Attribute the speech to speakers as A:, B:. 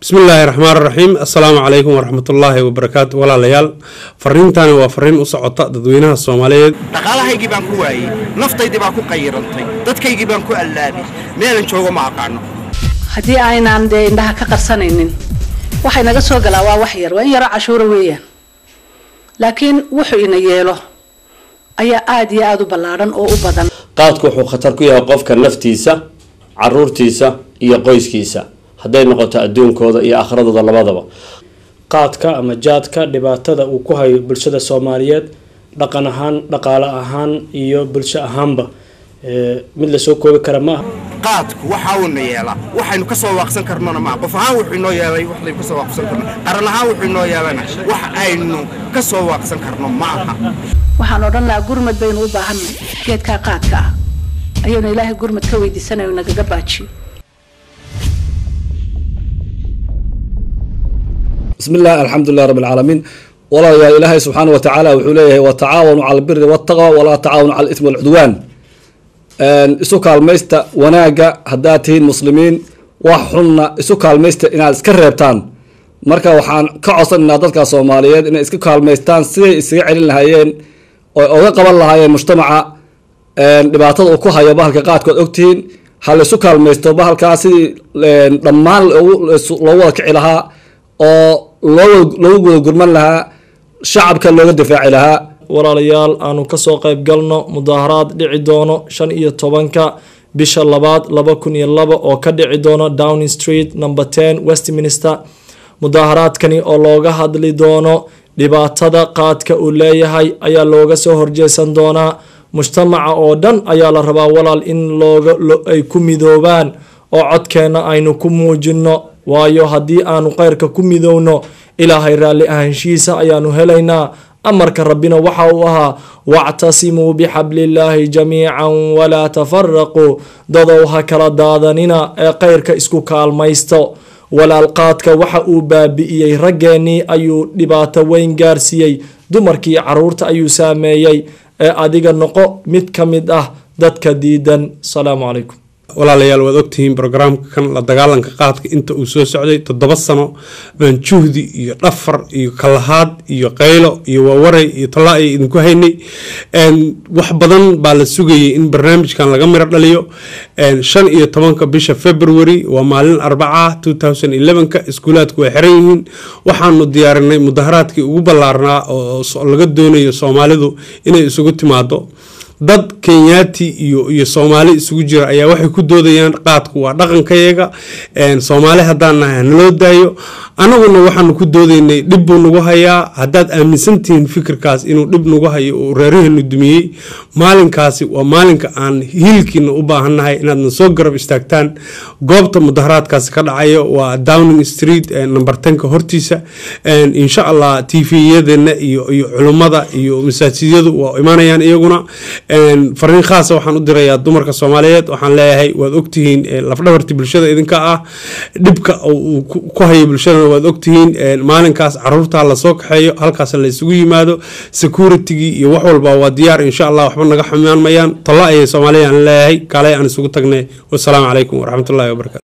A: bismillaahi raxmaan raxiim assalaamu calaykum waraxmatullaahi wabarakaatu walaalayaal fariintani waa fariin u socota dadweynaha soomaaliyeed
B: dhaqaalahaygii baan ku waayey naftaydii baan ku qayirantay dadkaygii baan ku allaabay meelan joogo ma aqaano
C: haddii aynaan dee indhaha ka qarsanaynin waxay naga soo galaa waa wax yar waa in yaro cashuura weeyaan laakiin wuxuu ina yeelo ayaa aada iyo aada u ballaadhan oo u badan
D: qaadku wuxuu khatar ku yahay qofka naftiisa caruurtiisa iyo qoyskiisa hadday noqoto adduunkooda iyo akhradooda labadaba
E: qaadka ama jaadka dhibaatada uu ku hayo bulshada soomaaliyeed dhaqan ahaan dhaqaale ahaan iyo bulsho ahaanba mid lasoo koobi kara ma aha
B: qaadku waxa uuna yeelaa waxaynu ka soo waaqsan karnona maa qof ahaan wuxuu inoo yeelay waxaynu ka soo waaqsan karno qaran ahaan wuxuu inoo yeelana wax aynu ka soo waaqsan karno ma aha
C: waxaan odhan lahaa gurmad baynu u baahanay geedkaa qaadka ah ayaynu ilaahay gurmad ka weydiisanayo nagaga baajiyo
F: bismi illah alxamdulilah rabi alcaalamiin walaalayaal ilaahay subxaana wa tacaala wuxuu leeyahay watacaawanu cala albiri waltaqwa walaa tacaawanu cala alismi walcudwaan isu kaalmaysta wanaagga haddaad tihiin muslimiin wax xunna isu kaalmaysta inaad iska reebtaan marka waxaan ka codsanaynaa dadka soomaaliyeed inay iska kaalmaystaan siday isaga celin lahaayeen oy oga qaban lahaayeen mujtamaca dhibaatada uu ku hayo bahalka qaadkood ogtihiin ha laysu kaalmaysto bahalkaa sidii dhammaan loogu wada kici lahaa oo loogu wada gurman lahaa shacabka looga difaaci lahaa
E: walaalayaal aanu kasoo qayb galno mudaaharaad dhici doono shan iyo tobanka bisha labaad laba kun iyo laba oo ka dhici doono downing street number ten westminster mudaaharaadkani oo looga hadli doono dhibaatada qaadka uu leeyahay ayaa looga soo horjeesan doonaa mujtamaca oo dhan ayaa la rabaa walaal in looga ay ku midoobaan oo codkeenna aynu ku muujinno waayo haddii aanu kheyrka ku midowno ilaahay raalli ahaanshihiisa ayaanu helaynaa amarka rabbina waxa uu ahaa wactasimuu bixablillaahi jamiican walaa tafaraquu dadow ha kala daadanina ee kheyrka isku kaalmaysto walaal qaadka waxa uu baabi'iyey raggeenii ayuu dhibaato weyn gaarsiiyey dumarkii caruurta ayuu saameeyey ee adiga noqo mid ka mid ah dadka diidan asalaamu calaykum
A: walaalayaal waad ogtihiin brograamka kan la dagaalanka qaadka inta uu soo socday toddoba sano baan juhdi iyo dhafar iyo kalahaad iyo qaylo iyo waawaray iyo tallaa ay idinku haynay wax badan baa la sugayay in barnaamijkan laga miro dhaliyo shan iyo tobanka bisha february waa maalin arbaca two thousand elevenka iskuulaadku way xiran yihiin waxaanu diyaarinay mudaharaadkii ugu ballaarnaa oo laga doonayo soomaalidu inay isugu timaado dad kenyaati iyo iyo soomaali isugu jira ayaa waxay ku doodayaan qaadku waa dhaqankayaga soomaali haddaan nahay hanaloo daayo anaguna waxaanu ku doodaynay dhib buu nagu hayaa haddaad aaminsantihiin fikirkaas inuu dhib nagu hayo uu reeraheenu dumiyey maalinkaasi waa maalinka aan hiilkiina u baahannahay inaadna soo garab istaagtaan goobta mudaharaadkaasi ka dhacayo waa downing street number tenka hortiisa insha allah t v-yadeena iyo iyo culummada iyo masaajidyadu waa imanayaan iyaguna fariin khaasa waxaan u dirayaa dumarka soomaaliyeed waxaan leeyahay waad ogtihiin lafdhabarti bulshada idinka ah dhibka uu ku hayo bulshadana waad ogtihiin maalinkaas caruurta lasoo kaxeeyo halkaas la isugu yimaado securitygii iyo wax walba waa diyaar insha allah waxba naga xumaan mayaan talla ayay soomaaliya aan leeyahay kaalay aan isugu tagnay wasalaamu calaykum waraxmatullahi wabarakatu